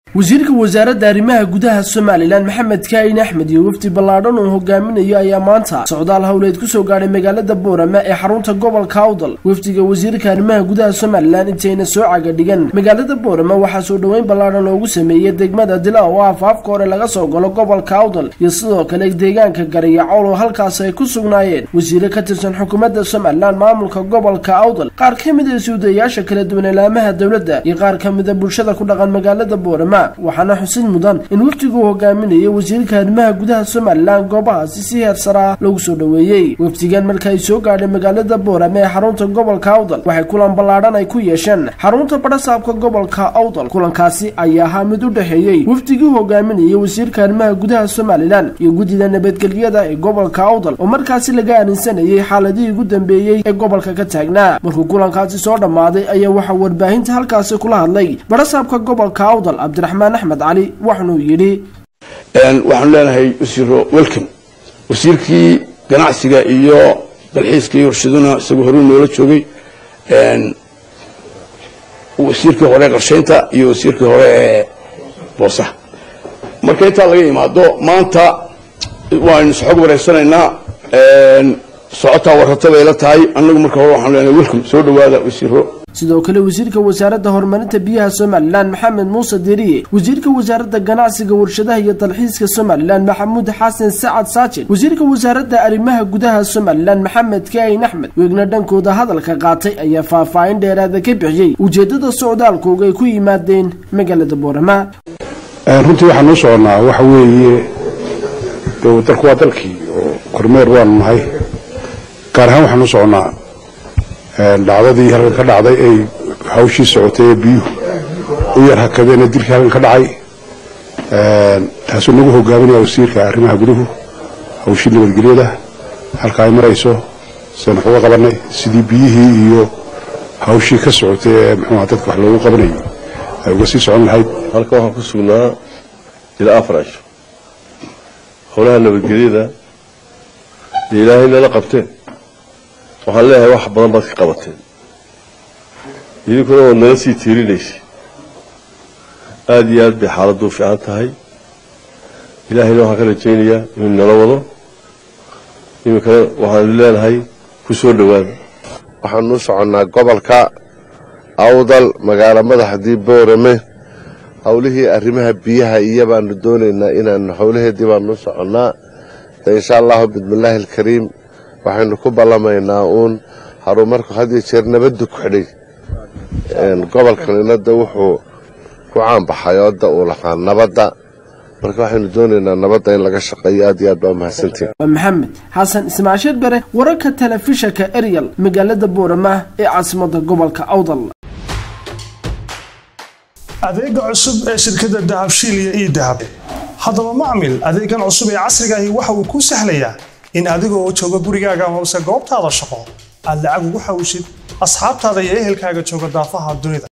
wasiirka wasaaradda arrimaha gudaha somalilan maxamed kaahin axmed iyo wafdi ballaadhan uu hogaaminayo ayaa maanta socdaal howleed kusoo gaadhay magaalada boorama ee xarunta gobolka awdal wafdiga wasiirka arrimaha gudaha somalilan intayna soo caga dhigan magaalada boorama waxaa soo dhoweyn ballaadhan loogu sameeyey degmada dila oo afaafka hore laga soo galo gobolka awdal iyo sidoo kale deegaanka garayacool oo halkaas ay ku sugnaayeen wasiire ka tirsan xukuumadda somalilan maamulka gobolka awdal qaar ka mid a suudayaasha kala duwan ilaamaha dowladda iyo qaar ka mid a bulshada ku dhaqan magaalada boorama waxaana xusid mudan in wafdigu hogaaminayo wasiirka arrimaha gudaha somalilan goobahaasi si heersaraa lagu soo dhoweeyey wafdigan marka ay soo gaadhay magaalada boorame ee xarunta gobolka awdal waxay kulan ballaadhan ay ku yeesheen xarunta badhasaabka gobolka awdal kulankaasi ayaa ahaa mid u dhexeeyey wafdigii hogaaminayay wasiirka arrimaha gudaha somalilan iyo guddida nabadgelyada ee gobolka awdal oo markaasi laga aaminsanayay xaaladihii ugu dambeeyey ee gobolka ka taagnaa markuu kulankaasi soo dhammaaday ayaa waxaa warbaahinta halkaasi kula hadlay badhasaabka gobolka awdal cabdiraxmaan axmed cali waxaanuu yidhi waxaanu leenahay wasiiro welcom wasiirkii ganacsiga iyo dalxiiska iyo warshaduna isagoo horuu noola joogay wasiirkii hore ee qarshaynta iyo wasiirkii hore ee boosaha marka intaa laga imaado maanta waaynu isxog wareysanaynaa socotaa warrata bay la tahay annagu marka hore waxaanu leenahay welcom soo dhowaada wasiiro sidoo kale wasiirka wasaaradda horumarinta biyaha somalilan maxamed muuse deriye wasiirka wasaaradda ganacsiga warshadaha iyo dalxiiska somalilan maxamuud xasan sacad saajid wasiirka wasaaradda arrimaha gudaha somalilan maxamed kaahin axmed weegna dhankooda hadalka qaatay ayaa faahfaahin dheeraada ka bixiyey ujeedada socdaalkooga ay ku yimaadeen magaalada boorama runtii waxaan noo soconaa waxa weeye dalku waa dalkii oo kormeer waanu nahay gaar ahaan waxaan noo soconaa dhacdadii halkan ka dhacday ay hawshii socotay ee biyuhu u yar hakadeen ee dilkii halkan ka dhacay taasuu nagu hogaaminaya wasiirka arrimaha guduhu hawshii nabadgelyada halka ay marayso saynu waxuga qabanay sidii biyihii iyo hawshii ka socotay ee muxuuha dadka wax loogu qabanayay ay uga sii socon lahayd halkan waxaan ku sugnaa ilaa afar cisho howlaha nabadgelyada dee ilaahay nala qabteen waxaan leeyahay wax badan baad ka qabateen idinkuna waad nala sii tiirinaysay aada iyo aad bay xaaladdu u fiican tahay ilaahayna waxaan ka rajaynayaa inuu nala wado iminkana waxaanu leenahay ku soo dhowaada waxaanu u soconnaa gobolka awdal magaalo madaxdii boorame howlihii arrimaha biyaha iyo baanu doonaynaa inaanu howlaheedii baanu u soconnaa insha allahu bismillaahi alkariim waxaynu ku ballamaynaa uun harumarku had iyo jeer nabaddu ku xidhay gobolkanina da wuxuu ku caanbaxay ooda uu lahaa nabadda marka waxaynu doonaynaa nabadda in laga shaqeeyo aad iyo aad baa mahadsantiin maxamed xasan ismaashiil bare wararka telefishanka eryal magaalada boorama ee caasimada gobolka awdal adeega cusub ee shirkadda dahabshiil iyo ii dahab haddaba macmil adeegan cusub ee casrigaahi waxa uu kuu sahlayaa in adigoo jooga gurigaaga hoose goobtaada shaqo aad lacag ugu xawshid asxaabtaada iyo ehelkaaga jooga daafaha dunida